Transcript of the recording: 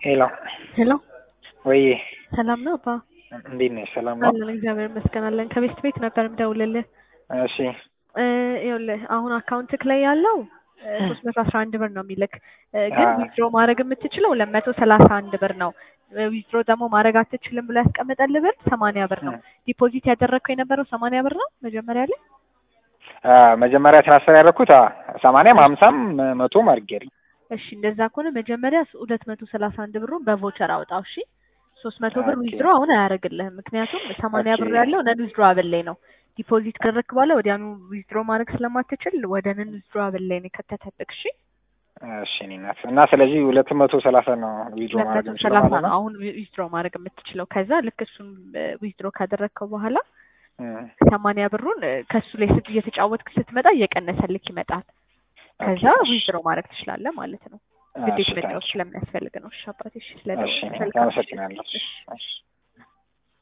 ሄሎ ሄሎ ወይ ሰላም ነው አባ? እንዴት ነሽ? ሰላም ነው? አለን እግዚአብሔር ይመስገን አለን። ከቤት ቤት ነበር የምደውልልህ። እሺ እ ይኸውልህ አሁን አካውንትክ ላይ ያለው ሶስት መቶ አስራ አንድ ብር ነው የሚልክ እ ግን አዎ። ዊዝድሮ ማድረግ የምትችለው ሁለት መቶ ሰላሳ አንድ ብር ነው። ዊዝድሮ ደግሞ ማድረግ አትችልም ብሎ ያስቀመጠልህ ብር ሰማንያ ብር ነው። ዲፖዚት ያደረግከው የነበረው ሰማንያ ብር ነው መጀመሪያ ላይ አ መጀመሪያ ትራንስፈር ያደረኩት አ ሰማንያም ሀምሳም መቶም አድርጌያለሁ። እሺ እንደዛ ከሆነ መጀመሪያ ሁለት መቶ ሰላሳ አንድ ብሩን በቮቸር አውጣው። እሺ ሶስት መቶ ብር ኦኬ። ዊዝድሮ አሁን አያደርግልህም። ምክንያቱም ሰማንያ ብር ኦኬ። ያለው ነን ዊዝድሮ አበል ላይ ነው። ዲፖዚት ካደረግክ በኋላ ወዲያኑ ዊዝድሮ ማድረግ ስለማትችል ወደ ነን ዊዝድሮ አበል ላይ ነው የከተተብክ። እሺ እሺ እኔ ናት እና ስለዚህ ሁለት መቶ ሰላሳ ነው ዊድሮ ሁለት ማድረግ መቶ የምችለው ሰላሳ ማለት ነው ነው። አሁን ዊዝድሮ ማድረግ የምትችለው። ከዛ ልክ እሱን ዊዝድሮ ካደረግከው በኋላ እም፣ ሰማንያ ብሩን እ ከሱ ላይ ስት እየተጫወትክ ስትመጣ እየቀነሰልክ ይመጣል። ከዛ ኦኬ፣ እሺ። ዊዝድሮ ማድረግ ትችላለህ ማለት ነው። እሺ፣ ግዴታ መጫወት ታንኪ ዩ። ስለሚያስፈልግ ነው። እሺ አባቴ፣ እሺ እሺ ስለደወልክ መልካም ምሽት። አመሰግናለሁ። እሺ እሺ